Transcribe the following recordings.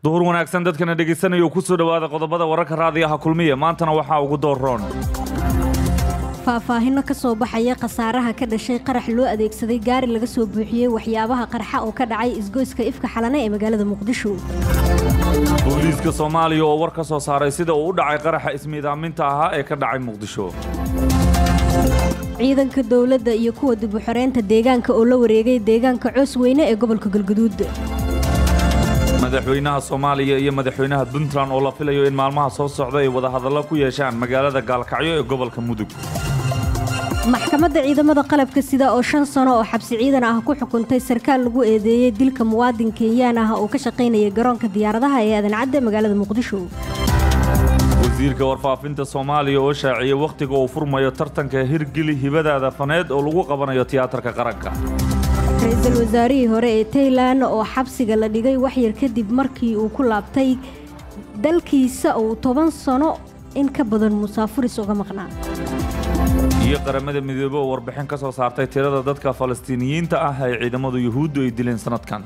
duhur wanaagsan dadkana dhegaysanaya kusoo dhowaada qodobada wararka raadiyaha kulmiya maantana waxaa ugu dooroon faahfaahino ka soo baxaya khasaaraha ka dhashay qarax loo adeegsaday gaari laga soo buuxiyey waxyaabaha qarxa oo ka dhacay isgoyska ifka xalane ee magaalada muqdisho booliiska soomaaliya oo war ka soo saaray sida uu u dhacay qaraxa ismiidaaminta ahaa ee ka dhacay muqdisho ciidanka dowladda iyo kuwa dib u xoreynta deegaanka oo la wareegay deegaanka coos weyne ee gobolka galguduud madaxweynaha soomaaliya iyo madaxweynaha puntland oo la filayo in maalmaha soo socda ay wadahadallo ku yeeshaan magaalada gaalkacyo ee gobolka mudug maxkamadda ciidamada qalabka sida oo shan sano oo xabsi ciidan ah ku xukuntay sarkaal lagu eedeeyey dilka muwaadin kenyaan ah oo ka shaqaynayay garoonka diyaaradaha ee aadan-cadde magaalada muqdisho wasiirka warfaafinta soomaaliya oo shaaciyey wakhtiga uu furmayo tartanka hirgeli hibadaada faneed oo lagu qabanayo tiyaatarka qaranka ra-iisul wasaarihii hore ee taylan oo xabsiga la dhigay waxyar kadib markii uu ku laabtay dalkiisa uu toban sano in ka badan musaafuris uga maqnaa iyo qaramada midoobe oo warbixin ka soo saartay tirada dadka falastiiniyiinta ah ee ciidamadu yuhuuddu ay dileen sannadkan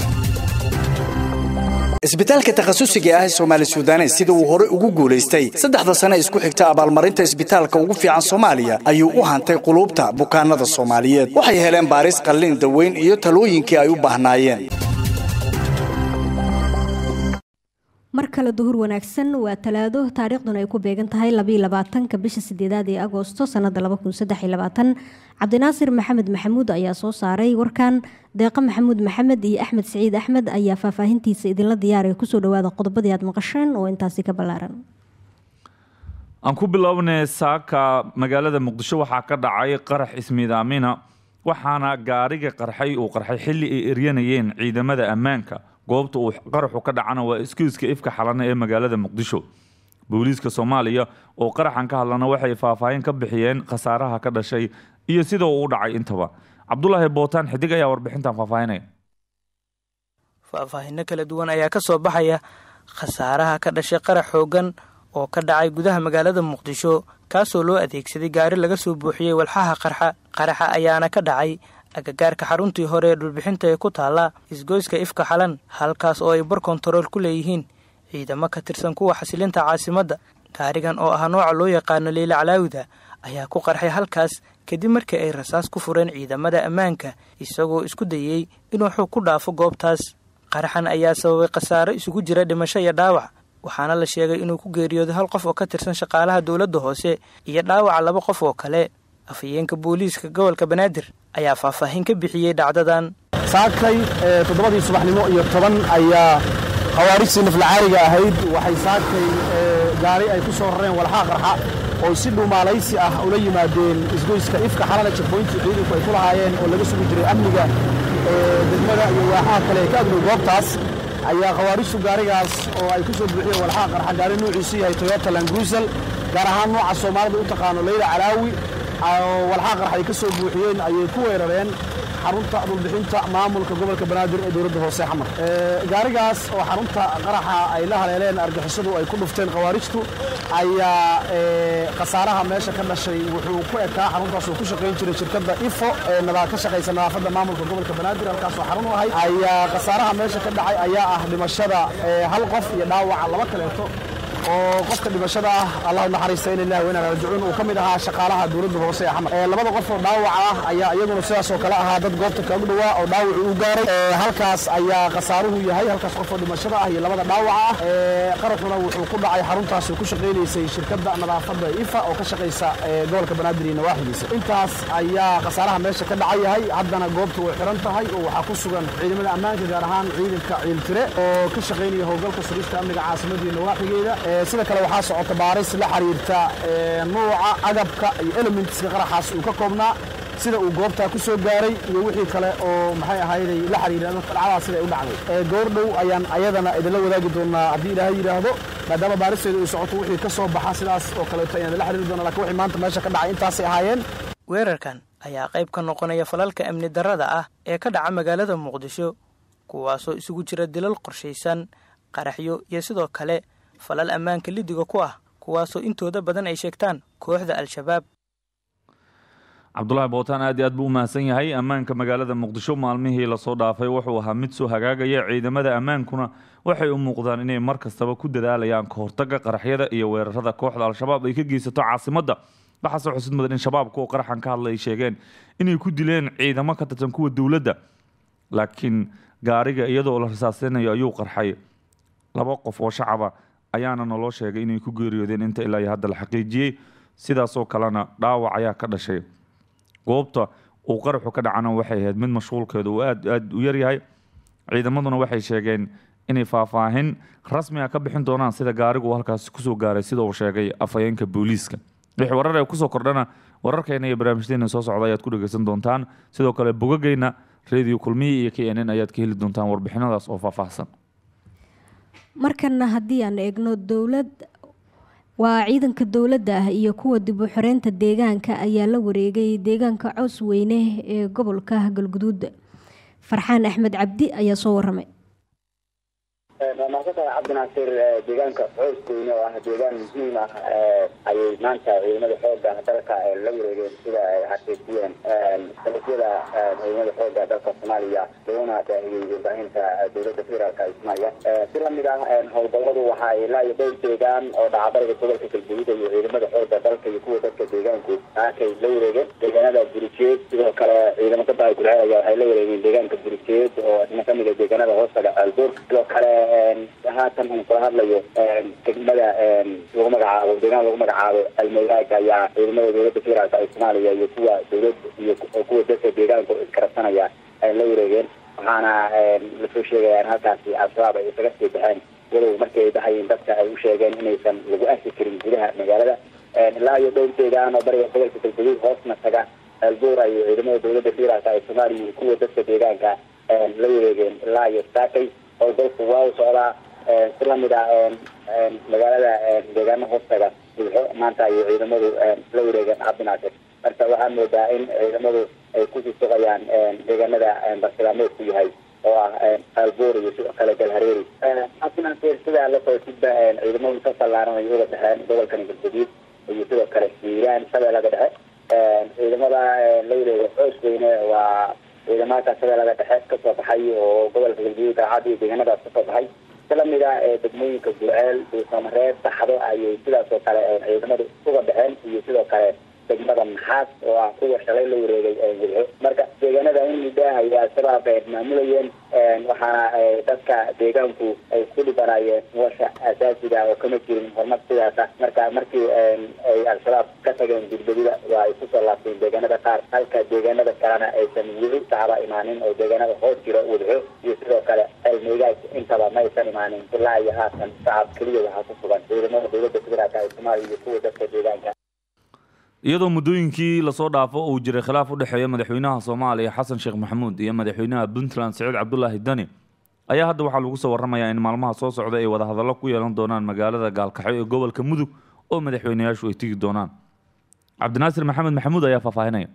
isbitaalka takhasusiga ah ee soomaali suudanes sida uu hore ugu guulaystay saddexda sane isku xigta abaalmarinta isbitaalka ugu fiican soomaaliya ayuu u hantay quluubta bukaanada soomaaliyeed waxay heleen baaris qallin daweyn iyo talooyinkii ay u baahnaayeen mar kale duhur wanaagsan waa talaado taariikhduna ay ku beegan tahay labaatanka bisha sideedaad ee agoosto sanada cabdinaasir maxamed maxamuud ayaa soo saaray warkan deeqa maxamuud maxamed iyo axmed siciid axmed ayaa faahfaahintiisa idinla diyaaraya kusoo dhawaada qodobadii aad maqasheen oo intaasi ka ballaaran aan ku bilownay saaka magaalada muqdisho waxaa ka dhacay qarax ismiidaamina waxaana gaariga qarxay uu qarxay xilli ay eryanayeen ciidamada ammaanka goobta uu qaraxu ka dhacana waa iskuiska ifka xalane ee magaalada muqdisho booliiska soomaaliya oo qaraxan ka hadlana waxay faahfaahin ka bixiyeen khasaaraha ka dhashay iyo sida uu u dhacay intaba cabdulaahi bootaan xidig ayaa warbixintan faahfaahinaya faahfaahino kala duwan ayaa ka soo baxaya khasaaraha ka dhashay qarax xoogan oo ka dhacay gudaha magaalada muqdisho kaasoo loo adeegsaday gaari laga soo buuxiyey walxaha qarxa qaraxa ayaana ka dhacay agagaarka xaruntii hore ee dhulbixinta ee ku taalla isgoyska ifka xalan halkaas oo ay bar kontarool ku leeyihiin ciidamo ka tirsan kuwa xasilinta caasimadda gaarigan oo ah nooca loo yaqaano leyle calaawida ayaa ku qarxay halkaas kadib markii ay rasaas ku fureen ciidamada ammaanka isagoo isku dayey inuu xog ku dhaafo goobtaas qaraxan ayaa sababay khasaaro isugu jira dhimasho iyo dhaawac waxaana la sheegay inuu ku geeriyooday hal qof oo ka tirsan shaqaalaha dowladda hoose iyo dhaawaca laba qof oo kale afhayeenka booliiska gobolka banaadir ayaa faahfaahin ka bixiyey dhacdadan saakay toddobadii subaxnimo iyo toban ayaa khawaarijtii naflacaariga ahayd waxay saakay gaari ay ku soo rareen walxaa qarxa oo si dhuumaalaysi ah ula yimaadeen isgoyska ifka xalana jabooyntii ciidanku ay ku lahaayeen oo laga sugi jiray amniga degmada iyo waaxaha kale ee ka agdhow goobtaas ayaa khawaarijtu gaarigaas oo ay ku soo buuxiyeen walxaa qarxa gaari nuuciisu yahay toyota langruusel gaar ahaan nooca soomaalida u taqaano leyla calaawi walxaa qarx ay ka soo buuxiyeen ayay ku weerareen xarunta dhulbixinta maamulka gobolka banaadir ee dowladda hoose xamar gaarigaas oo xarunta qaraxa ay la haleeleen argixisadu ay ku dhufteen khawaarijtu ayaa khasaaraha meesha ka dhashay wuxuu ku ekaa xaruntaas oo ku shaqayn jiray shirkadda ifo ee ka shaqaysa nadaafadda maamulka gobolka banaadir halkaasoo xarun u ahayd ayaa khasaaraha meesha ka dhacay ayaa ah dhimashada hal qof iyo dhaawaca laba kaleeto oo qofka dhimashada ah allahu naxariista in ilahi wayna raajicuun uu ka mid ahaa shaqaalaha dowladda hoose ee xamar labada qof oo dhaawaca ah ayaa iyaguna sidaas oo kale ahaa dad goobta kaagu dhowaa oo dhaawacu u gaaray halkaas ayaa khasaaruhu yahay halkaas qof oo dhimashada ah iyo labada dhaawaca ah qaraxuna wuxuu ku dhacay xaruntaas oo ku shaqaynaysay shirkadda nadaafadda ifa oo ka shaqaysa gobolka banaadir iyo nawaaxidiisa intaas ayaa khasaaraha meesha ka dhaca yahay haddana goobta way xiran tahay oo waxaa ku sugan ciidamada ammaanka gaar ahaan ciidanka ciiltire oo ka shaqaynaya howlgalka sugista amniga caasimadda iyo nawaaxigeeda sida kale waxaa socota baaris la xiriirta nuuca agabka iyo elementska qaraxaas uu ka koobnaa sida uu goobtaa ku soo gaaray iyo wixii kale oo maxay ahayday la xiriira dhacdaas sida ay u dhacday goordhow ayaan ayadana idinla wadaagi doonaa haddii ilaahay yidhaahdo maadaama baaristeedu ay socoto wixii ka soo baxa sidaas oo kaleeto ayaan idinla xiriiri doonaa lakin wixii maanta meesha ka dhacay intaasay ahaayeen weerarkan ayaa qayb ka noqonaya falalka amni darrada ah ee ka dhaca magaalada muqdisho kuwaasoo isugu jira dilal qorshaysan qaraxyo iyo sidoo kale falal ammaanka lidiga ku ah kuwaasoo intooda badan ay sheegtaan kooxda al-shabaab cabdulaahi bootaan aad iyo aad buu u mahadsan yahay ammaanka magaalada muqdisho maalmihii lasoo dhaafay wuxuu ahaa mid soo hagaagaya ciidamada ammaankuna waxay u muuqdaan inay mar kastaba ku dadaalayaan ka hortaga qaraxyada iyo weerarada kooxda al-shabaab ay ka geysato caasimadda waxaase xusid mudan in shabaabka oo qaraxan ka hadlay ay sheegeen inay ku dileen ciidamo ka tirsan kuwa dowladda laakiin gaariga iyadoo la rasaasinayo ayuu qarxay laba qof oo shacaba ayaana naloo sheegay inay ku geeriyoodeen inta ilaa iyo hadda la xaqiijiyey sidaasoo kalena dhaawac ayaa ka dhashay goobta uu qaraxu ka dhacana waxay ahayd mid mashquulkeedu uu aad aad u yaryahay ciidamaduna waxay sheegeen inay faahfaahin rasmi ah ka bixin doonaan sida gaarigu halkaasi kusoo gaaray sida uu sheegay afhayeenka booliiska wixii warar ee kusoo kordhana wararkeena iyo barnaamijteena soo socda ayaad ku dhegeysan doontaan sidoo kale bogageyna radio kulmiyi iyo k n n ayaad ka heli doontaan warbixinadaas oo faahfaahsan markana haddii aan eegno dowlad waa ciidanka dowladda ah iyo kuwa dib u xoreynta deegaanka ayaa la wareegay deegaanka cows weyne ee gobolka galguduud farxaan axmed cabdi ayaa soo waramay waa mahadsantahay cabdinaasir deegaanka cows weyne oo ah deegaan muhiim ah ayay maanta ciidamada xooga dalka la wareegeen sida ay xaqiijiyeen salafyada ciidamada xooga dalka soomaaliya laguna daahiyey warbaahinta dowladda federaalka ee soomaaliya si lamid ah howlgalladu waxa ay ilaa iyo dhowr deegaan oo dhacbariga gobolka galguduud iyo ciidamada xooga dalka iyo kuwa dadka deegaanku aakay la wareegeen deegaanada burijeed sidoo kale ciidamo ka daay gulceed ayaa waxay la wareegeen deegaanka burijeed oo isna kamid ah deegaanada hoostaga aalboor sidoo kale haatan uu kula hadlayo degmada lagu magacaabo deegaan lagu magacaabo almeyraag ayaa ciidamada dowladda federaalka ee soomaaliya iyo kuwa dowlad iyo kuwa dadka deegaanku iskarabsanaya ay la wareegeen waxaana lasoo sheegaya in halkaasi al-shabaab ay isaga sii baxeen walow markii ay baxayeen dadka ay u sheegeen inaysan lagu arki karin gudaha magaalada ilaa iyo dhowr deegaan oo bariga gobolka galguduud hoosna taga albuur ay ciidamada dowladda federaalka ee soomaaliya iyo kuwa dadka deegaanka la wareegeen ilaa iyo saakay howlgalku waa u socdaa si lamid ah magaalada deegaano hoostaga buuxo maanta ayay ciidamadu la wareegeen cabdinaasir marka waxaa moodaa in ciidamadu ay kusii sugayaan deegaanada bartilmaameedku yahay oo ah aalboor iyo sidoo kale galhareeri cabdinaasir sidaa la socotidba ciidamadu ka ballaaran ay uga baxeen gobolkani galguduud iyo sidoo kale hiiraan shabeellaga dhexe ciidamada la wareega coos weyne waa ciidamada shabeellaga dhexe kasoo baxay oo gobolka galguduud daacad iyo deegaanadaas kasoo baxay si lamid ah degmooyinka gulceel duusamareed baxdo ayay sidaas oo kale ciidamadu uga baxeen iyo sidoo kale degmada maxaas oo ah kuwa shalay la wareegay gulxo marka deegaanada in muddo ayaa al-shabaab maamulayeen waxaana dadka deegaanku ay ku dhibanayeen nolosha asaasiga oo kama jirin horumar sidaas ah marka markii ay al-shabaab ka tageen gudbadida waa ay kusoo laabteen deegaanada qaar halka deegaanada kalena aysan weli shacaba imaanin oo deegaanada hoos jiro wadxo iyo sidoo kale elmeygaas intaba ma aysan imaanin ilaa iyo haatan shacab keliya waxaa ku sugan ciidamada dowladda federaalka ee soomaaliya iyo kuwa dadka deegaanka iyadoo muddooyinkii lasoo dhaafo uu jiray khilaaf u dhexeeya madaxweynaha soomaaliya xasan sheekh maxamuud iyo madaxweynaha puntland siciid cabdulaahi dani ayaa hadda waxaa lagu soo waramayaa in maalmaha soo socda ay wadahadallo ku yeelan doonaan magaalada gaalkaxyo ee gobolka mudug oo madaxweynayaashu ay tegi doonaan cabdinaasir maxamed maxamuud ayaa faahfaahinaya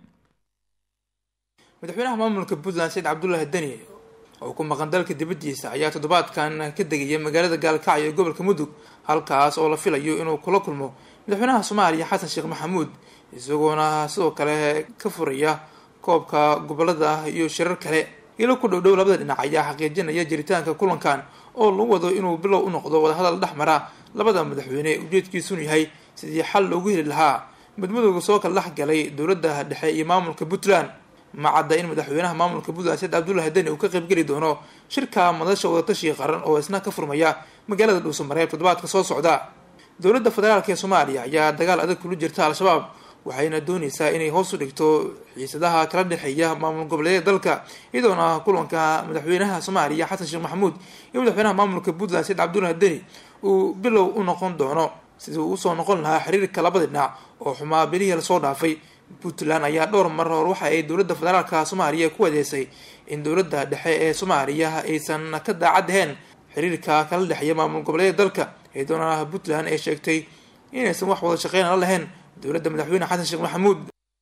madaxweynaha maamulka puntland saciid cabdulaahi deni oo ku maqan dalka dibaddiisa ayaa toddobaadkan ka degaya magaalada gaalkacyo ee gobolka mudug halkaas oo la filayo inuu kula kulmo madaxweynaha soomaaliya xasan sheekh maxamuud isagoona sidoo kale ka furaya koobka gobolada iyo shirar kale ilo ku dhowdhow labada dhinac ayaa xaqiijinaya jiritaanka kulankan oo lagu wado inuu bilow u noqdo wadahadal dhex mara labada madaxweyne ujeedkiisunu yahay sidii xal loogu heli lahaa midmadooda soo kala dhex galay dowladda dhexe iyo maamulka puntland ma cadda in madaxweynaha maamulka puntland said cabdullahi deni uu ka qaybgeli doono shirka madasha wadatashiga qaran oo isna ka furmaya magaalada dhuusamareeb toddobaadka soo socda dowladda federaalk ee soomaaliya ayaa dagaal adag kula jirta al-shabaab waxayna dooneysaa inay hoos u dhigto xiisadaha kala dhexeeya maamul goboleedyada dalka iyadoona kulanka madaxweynaha soomaaliya xasan sheekh maxamuud iyo madaxweynaha maamulka puntland said cabdullahi deni uu bilow u noqon doono sidii uu usoo noqon lahaa xiriirka labada dhinac oo xumaa bilihii lasoo dhaafay puntland ayaa dhowr mar hor waxa ay dowladda federaalka soomaaliya ku adeysay in dowladda dhexe ee soomaaliya aysan ka daacad ahayn xiriirka kala dhexeeya maamul goboleedyada dalka iyadoona puntland ay sheegtay inaysan wax wada shaqeyn la lahayn dowladda madaxweyne xasan sheekh maxamuud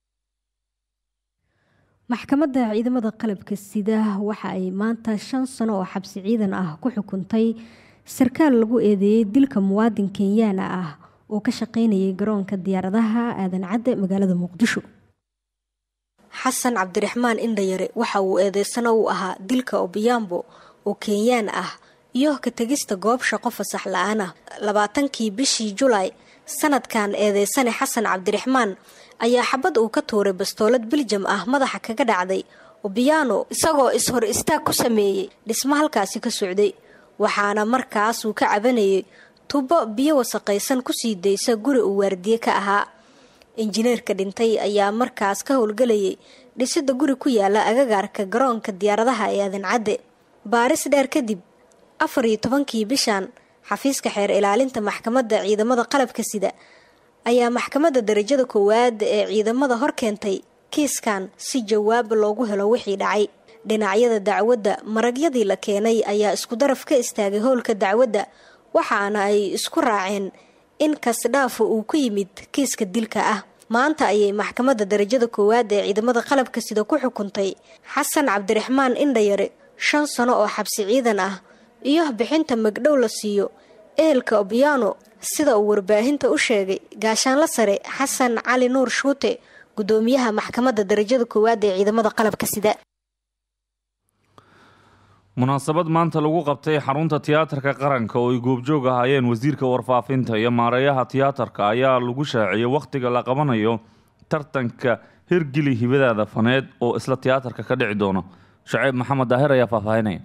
maxkamadda ciidamada qalabka sida waxa ay maanta shan sano oo xabsi ciidan ah ku xukuntay sarkaal lagu eedeeyey dilka muwaadin kenyaana ah oo ka shaqeynayay garoonka diyaaradaha aadan cadde magaalada muqdisho xasan cabdiraxmaan indhayare waxa uu eedeysano u ahaa dilka obiyaambo oo kenyaan ah iyo ka tegista goob shaqo fasax la-aan ah labaatankii bishii julaay sanadkan eedeysane xasan cabdiraxmaan ayaa xabad uu ka tuuray bastoolad biljam ah madaxa kaga dhacday obiyaano isagoo is-hor istaag ku sameeyey dhismo halkaasi ka socday waxaana markaasuu ka cabanayay tubo biyo wasaqaysan kusii daysa guri uu waardiye ka ahaa injineerka dhintay ayaa markaas ka howlgelayay dhisida guri ku yaala agagaarka garoonka diyaaradaha ee adancadde baaris dheer kadib afar iyo tobankii bishan xafiiska xeer ilaalinta maxkamadda ciidamada qalabka sida ayaa maxkamadda darajada koowaad ee ciidamada hor keentay kiiskan si jawaab loogu helo wixii dhacay dhinacyada dacwadda maragyadii la keenay ayaa isku daraf ka istaagay howlka dacwadda waxaana ay isku raaceen in kasdhaafa uu ku yimid kiiska dilka ah maanta ayay maxkamadda darajada koowaad ee ciidamada qalabka sida ku xukuntay xasan cabdiraxmaan indhayare shan sano oo xabsi ciidan ah iyo bixinta magdhow la siiyo ehelka obiyaano sida uu warbaahinta u sheegay gaashaanla sare xasan cali nuur shuute gudoomiyaha maxkamadda darajada koowaad ee ciidamada qalabka sida munaasabad maanta lagu qabtay xarunta tiyaatarka qaranka oo ay goobjoog ahaayeen wasiirka warfaafinta iyo maareeyaha tiyaatarka ayaa lagu shaaciyey wakhtiga la qabanayo tartanka hirgeli hibadaada faneed oo isla tiyaatarka ka dhici doona shaceeb maxamed daahir ayaa faahfaahinaya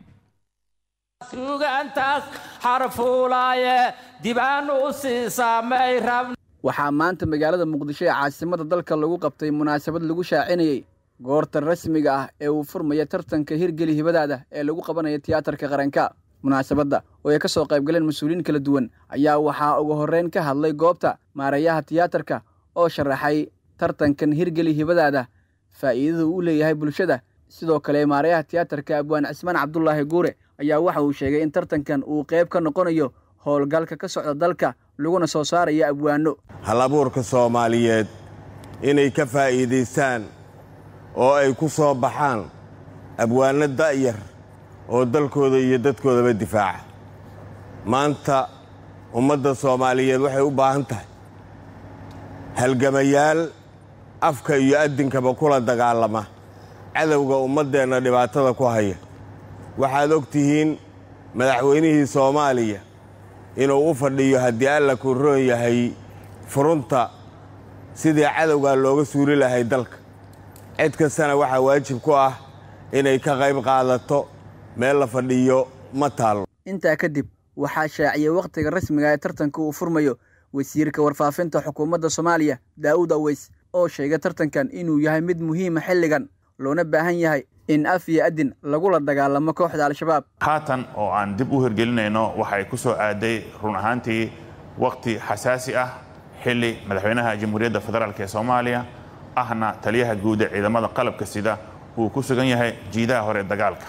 waxaa maanta magaalada muqdisho ee caasimada dalka lagu qabtay munaasabad lagu shaacinayey goorta rasmiga ah ee uu furmaya tartanka hirgeli hibadaada ee lagu qabanayo tiyaatarka qaranka munaasabadda oo ay ka soo qaybgaleen mas-uuliyiin kala duwan ayaa waxaa ugu horreyn ka hadlay goobta maareeyaha tiyaatarka oo sharaxay tartankan hirgeli hibadaada faa'iidada uu leeyahay bulshada sidoo kale maareeyaha tiyaatarka abwaan cismaan cabdulaahi guure ayaa waxa uu sheegay in tartankan uu qayb ka noqonayo howlgalka ka socda dalka laguna soo saarayo abwaano halabuurka soomaaliyeed inay ka faa'iidaystaan oo ay ku soo baxaan abwaanno da'yar oo dalkooda iyo dadkoodaba difaaca maanta ummadda soomaaliyeed waxay u baahan tahay halgamayaal afka iyo addinkaba kula dagaalama cadowga ummaddeenna dhibaatada ku haya waxaad og tihiin madaxweynihii soomaaliya inuu u fadhiyo haddii alla ku roon yahay furunta sidii cadowgaa looga suuli lahay dalka cid kastana waxaa waajib ku ah inay ka qayb qaadato meel la fadhiyo ma taallo intaa kadib waxaa shaaciyey wakhtiga rasmiga ee tartanka uu furmayo wasiirka warfaafinta xukuumadda soomaaliya daa'uud aweys oo sheegay tartankan inuu yahay mid muhiima xilligan loona baahan yahay in af iyo adin lagula dagaalamo kooxda al-shabaab haatan oo aan dib u hirgelinayno waxay ku soo aaday run ahaantii wakhti xasaasi ah xilli madaxweynaha jamhuuriyadda federaalk ee soomaaliya ahna taliyaha guud ee ciidamada qalabka sida uu ku sugan yahay jiidaha hore dagaalka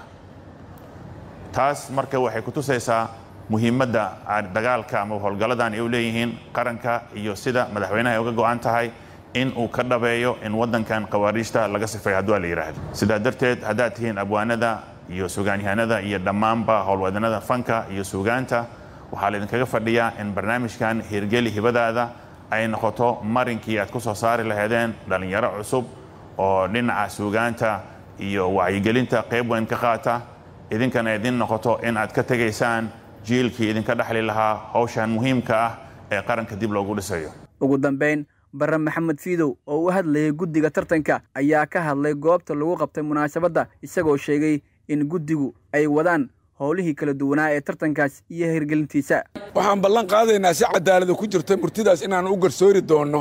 taas marka waxay ku tusaysaa muhiimadda dagaalka ama howlgalladan ay u leeyihiin qaranka iyo sida madaxweynaha ay uga go'an tahay in uu ka dhabeeyo in waddankan khawaariijta laga sifeeyo hadduu la yidhaahdo sidaa darteed haddaad tihiin abwaanada iyo sugaanyahanada iyo dhammaanba howlwadanada fanka iyo suugaanta waxaa laydinkaga fadhiyaa in barnaamijkan hirgeli hibadaada ay noqoto marinkii aad ku soo saari lahaydeen dhallinyaro cusub oo dhinaca suugaanta iyo wacyigelinta qayb weyn ka qaata idinkana idin noqoto in aad ka tegaysaan jiilkii idinka dhexli lahaa howshan muhiimka ah ee qaranka dib loogu dhisayo ugu dambayn barre maxamed fiidow oo u hadlayay guddiga tartanka ayaa ka hadlay goobta lagu qabtay munaasabadda isagoo sheegay in guddigu ay wadaan howlihii kala duwanaa ee tartankaas iyo hirgelintiisa waxaan ballan qaadaynaa si cadaalada ku jirta murtidaas inaan u garsoori doonno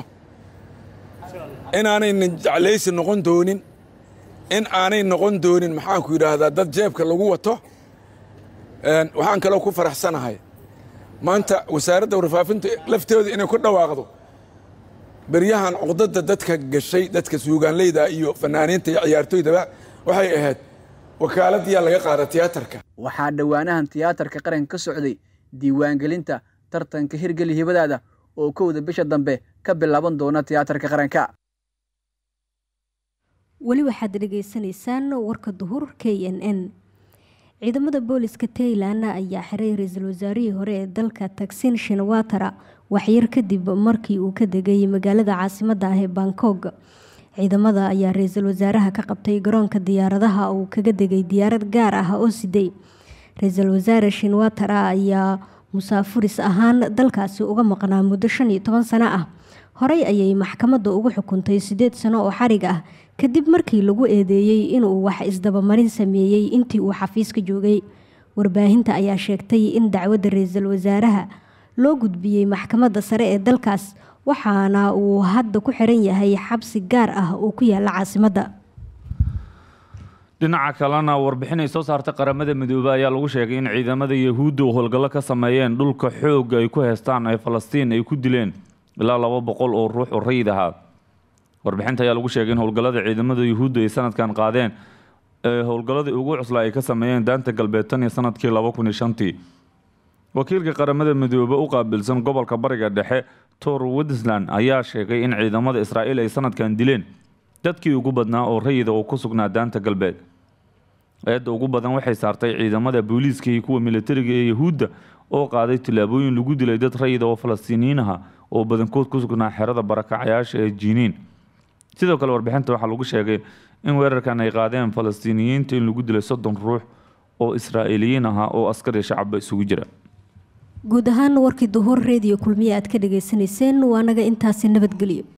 inaanaynan jeclaysi noqon doonin in aanay noqon doonin maxaanku yidhaahdaa dad jeebka lagu wato waxaan kaloo ku faraxsanahay maanta wasaaradda warfaafinta lafteedu inay ku dhawaaqdo beryahan cuqdada dadka gashay dadka suugaanleyda iyo fanaaniinta iyo ciyaartoydaba waxay ahayd wakaaladiyaa laga qaada tiyaatarka waxaa dhowaanahan tiyaatarka qaranka ka socday diiwaangelinta tartanka hirgeli hibadaada oo kowda bisha dambe ka bilaaban doona tiyaatarka qaranka weli waxaad dhegaysanaysaan warka duhur k n n ciidamada booliska tailan ayaa xiray ra-iisul wasaarihii hore ee dalka taksin shinawatara waxyar kadib markii uu ka degay magaalada caasimada ah ee bangkok ciidamada ayaa ra-iisul wasaaraha ka qabtay garoonka diyaaradaha uu kaga degay diyaarad gaar ah oo siday ra-iisul wasaare shinwatara ayaa musaafuris ahaan dalkaasi uga maqnaa muddo shan iyo toban sano ah horey ayay maxkamadda ugu xukuntay siddeed sano oo xarig ah kadib markii lagu eedeeyey inuu wax isdabamarin sameeyey intii uu xafiiska joogay warbaahinta ayaa sheegtay in dacwadda ra-iisul wasaaraha loo gudbiyey maxkamadda sare ee dalkaas waxaana uu hadda ku xiran yahay xabsi gaar ah oo ku yaala caasimadda dhinaca kalena warbixin ay soo saartay qaramada midoobey ayaa lagu sheegay in ciidamada yahuudda oo howlgallo ka sameeyeen dhulka xoogga ay ku heystaan ee falastiin ay ku dileen ilaa laba boqol oo ruux oo rayid ahaa warbixinta ayaa lagu sheegay in howlgallada ciidamada yahuudda ay sanadkan qaadeen ee howlgalladii ugu cuslaa ay ka sameeyeen daanta galbeed tan iyo sanadkii laba kun iyo shantii wakiilka qaramada midoobe u qaabilsan gobolka bariga dhexe tor witesland ayaa sheegay in ciidamada israa'iil ay sanadkan dileen dadkii ugu badnaa oo rayida oo ku sugnaa daanta galbeed eedda ugu badan waxay saartay ciidamada booliiska iyo kuwa militariga ee yahuudda oo qaaday tillaabooyin lagu dilay dad rayida oo falastiiniyiin aha oo badankood ku sugnaa xerada barakacayaasha ee jiiniin sidoo kale warbixinta waxaa lagu sheegay in weerarkan ay qaadeen falastiiniyiinta in lagu dilay soddon ruux oo israa'iiliyiin ahaa oo askar iyo shacabba isugu jira guud ahaan warkii duhur reediyo kulmiye aad ka dhagaysanayseen waa naga intaasi nabadgelyo